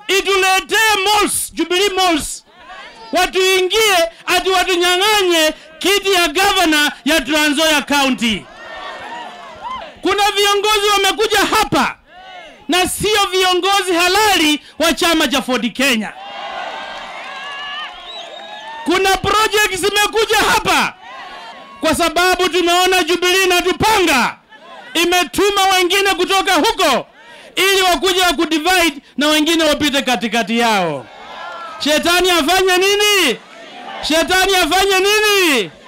ituletee malls, Jubilee malls, watuingie ati watunyang'anye kiti ya gavana ya Trans Nzoia County. Kuna viongozi wamekuja hapa na sio viongozi halali wa chama cha Ford Kenya. Kuna project zimekuja hapa kwa sababu tumeona Jubilee inatupanga, imetuma wengine kutoka huko ili wakuja wa kudivide na wengine wapite katikati yao. Shetani afanye nini? Shetani afanye nini?